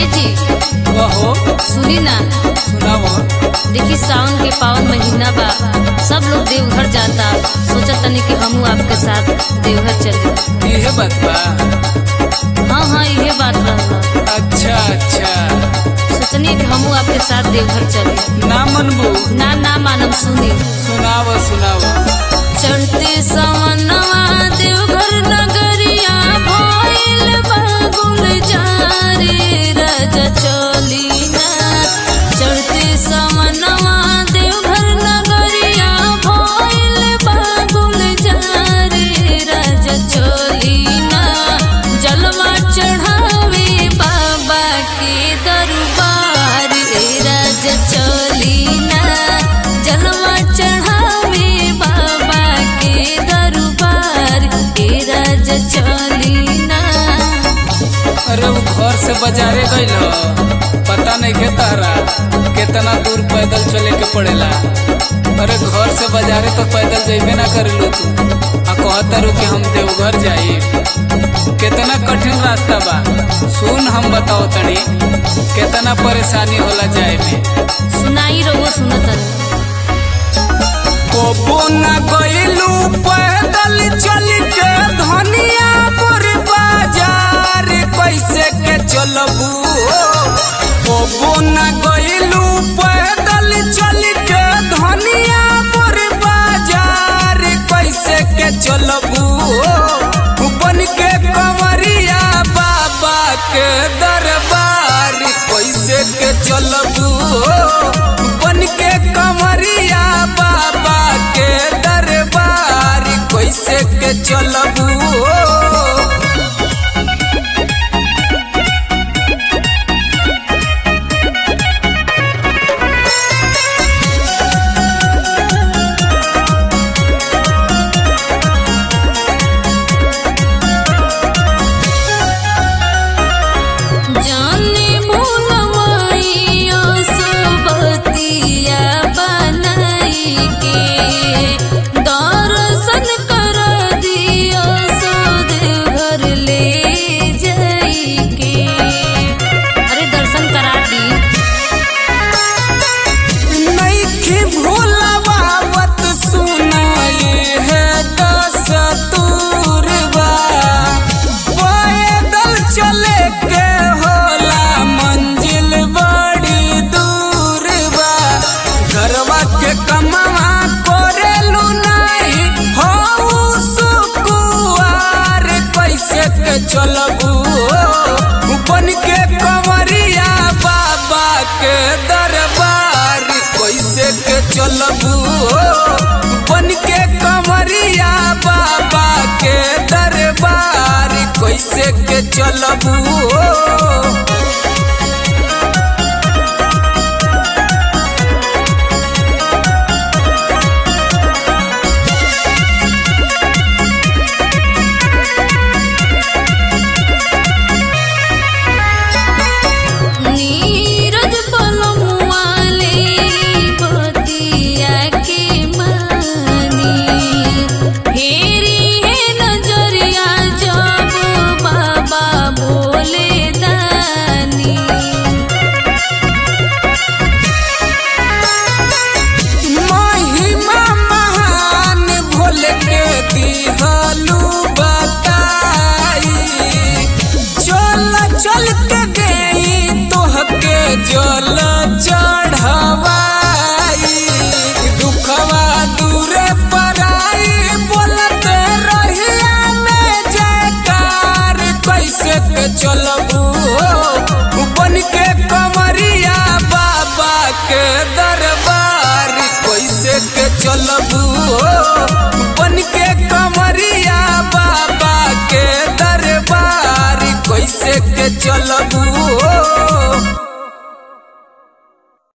ए जी कहो सुनी ना सुनाओ देखी सावन के पावन महीना बा सब लोग देवघर जाता सोचा तनी कि हमू आपके साथ देवघर चले इहे बात बा हाँ हाँ इहे बात रहला अच्छा अच्छा सोचनी कि हमू आपके साथ देवघर चले ना मनबू ना ना मानव सुनी सुनाव सुनाव चढ़ते सवनवा देवघर नगरिया भइल बगुल जारे राजा चली ना चढ़ते सवनवा देवघर नगरिया भइल बगुल जारे राजा चली ना जलवा चढ़ावे बाबा के दरबार रे राजा चली ना जलवा चढ़ावे बाबा के दरबार के राजा चली ना अरे वो घर से बाजारे गइल ह। पता नहीं के तारा कितना दूर पैदल चले के पड़ेला अरे घर से बाजारे तो पैदल जइबे ना करेलो तू आ कहता रू कि हम देवघर जाई कितना कठिन रास्ता बा सुन हम बताओ तनी कितना परेशानी होला जाए में सुनाई रहो सुनत कोबो ना गइलू पैदल चल के धनिया पर बाजार कैसे के चलबू कोबो ना गइलू पैदल चल के धनिया पर बाजार कैसे के चलबू बन के कंवरिया बाबा के दरबार कैसे के चलबू बन के कंवरिया बाबा के दरबार कैसे के चलबू जाने भूलवाइया सुबतिया बनाई के दर्शन कर दिया सो देवघर ले जाई के अरे दर्शन करा दी नइखे भूलवावत सुनाए है दस तूरबा पैदल चले के होला मंजिल बड़ी दूर बा घरवा के कमावा करेलू नहीं हो सुकुआर कैसे के चलबू बन के कंवरिया बाबा के दरबार कैसे के चलबू बन के कंवरिया बाबा के दरबार कैसे के चलबू नीरज पलमुआले बतिया के मानी फेरी है नजरिया जब बाबा बोले दानी महिमा महान भोल के दिहलू बताई चल चल के गई तोहके जल चढ़वाई दुखवा दूरे पराई बोलत रहिया में जयकार कैसे के चलबू बन के कमरिया बाबा के दरबार कैसे के चलबू बन के कमरिया बाबा के दरबार कैसे के चलबू